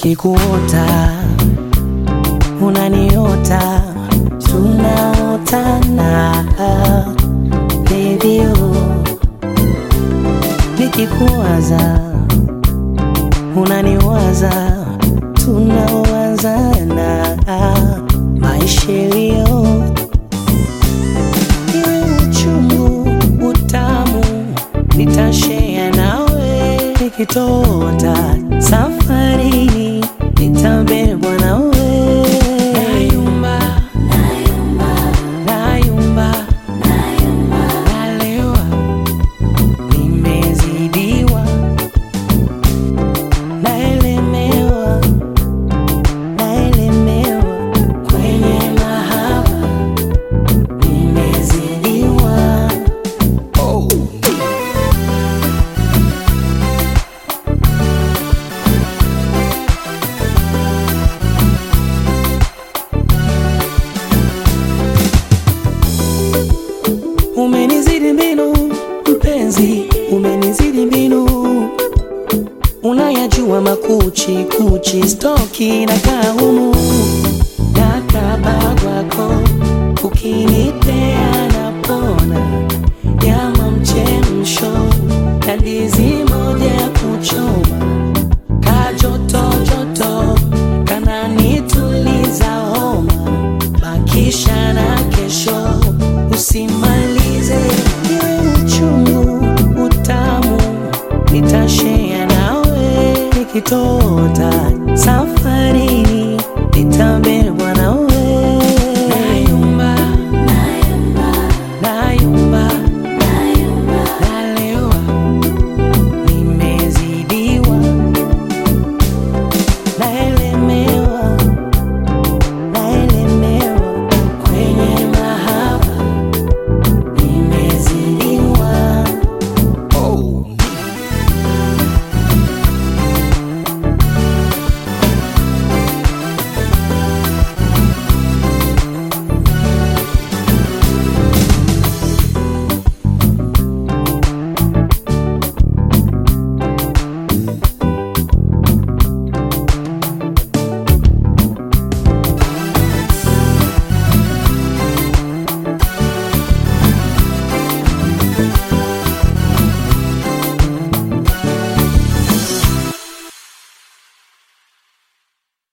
nikikuota unaniota tunaotana baby oh. nikikuwaza unaniwaza tunaowazana maisha yaliyo iwe uchungu utamu nitashea nawe nikitota safarini nitabebwa nawe nayumba nayumba nalewa nimezidiwa naelemewa naelemewa kwenye mahaba nimezidiwa Umenizidi mbinu mpenzi, umenizidi mbinu, unayajua makuchi kuchi, stoki na kaumu na kabagwako, ukinipea napona, nyama mchemsho na ndizi moja ya kuchoma, kajoto joto kananituliza homa, bakisha na kesho usimalize iwe uchungu utamu nitashea nawe nikitota safi